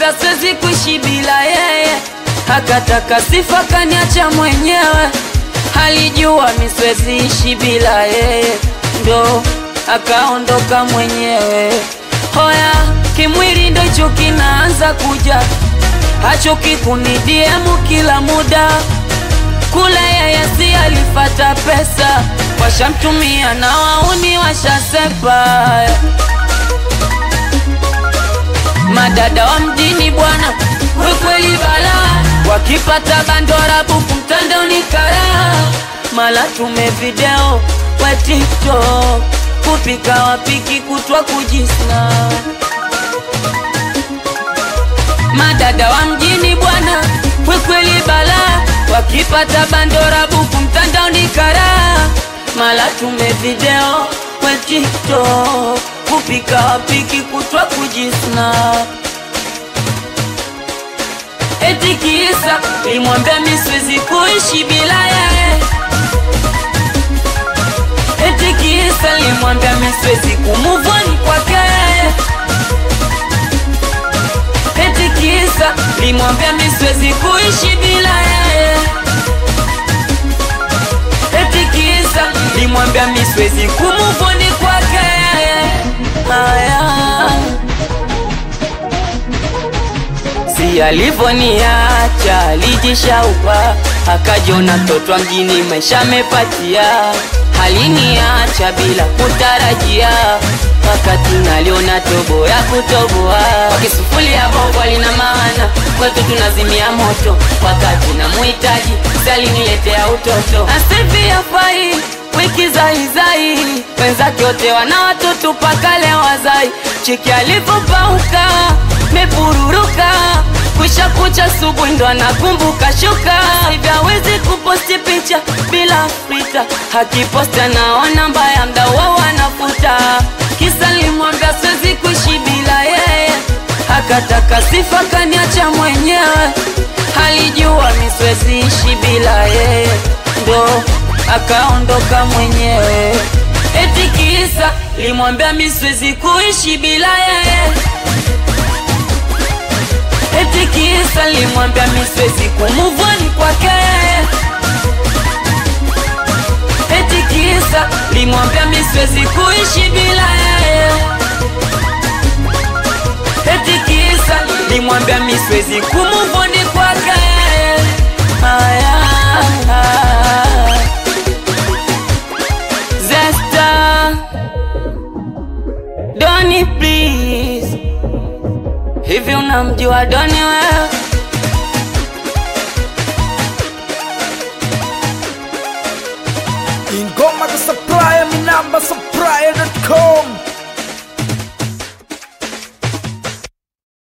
nilimwambia siwezi kuishi bila yeye, akataka sifa kaniacha mwenyewe. Alijua mi siwezi ishi bila yeye, ndo akaondoka mwenyewe. Hoya kimwili ndo hicho kinaanza kuja, hachoki kunidiemu kila muda kule yeye si alifata pesa, washamtumia na wauni washasepa. Madada wa mjini bwana, we kweli bala, wakipata bandora buku mtandaoni kara, mala tume video we TikTok, kupika wapiki kutwa kujisna. Madada wa mjini bwana, we kweli bala, wakipata bandora buku mtandaoni kara, mala tume video we TikTok, kupika wapiki kutwa kujisna. Eti kisa limwambia mi siwezi kuishi bila yeye, eti kisa limwambia mi siwezi kumuvoni kwake yeye eti kisa limwambia mi siwezi kuishi bila yeye, eti kisa limwambia mi siwezi kumuvoni kwake yeye. Haya, si alivoniacha alijishaupa, akajiona mtoto wa mjini, maisha amepatia, haliniacha bila kutarajia wakati naliona tobo ya kutoboa wakisufulia bongo lina maana kwetu tunazimia moto wakati na muhitaji saliniletea utoto asivi afai wiki zaizai wenzake wote wana watoto paka leo wazai chiki alivyopauka mepururuka kwisha kucha subuhi ndo anakumbuka shuka hivyo hawezi kuposti picha bila frita akiposti anaona mbaya mda wao anafuta kisa limwambia siwezi kuishi bila yeye, akataka sifa kaniacha mwenyewe. Alijua mi siwezi ishi bila yeye, ndo akaondoka mwenyewe. Eti kisa limwambia mi siwezi kuishi bila yeye, eti kisa limwambia mi siwezi kumuvoni kwake yeye eti kisa limwambia mi siwezi kuishi bila yeye, eti kisa limwambia mi siwezi kumuvoni kwake yeye. Haya, Zesta, Doni please, hivi unamjua Doni wewe? ingoma za supply mi namba supply.com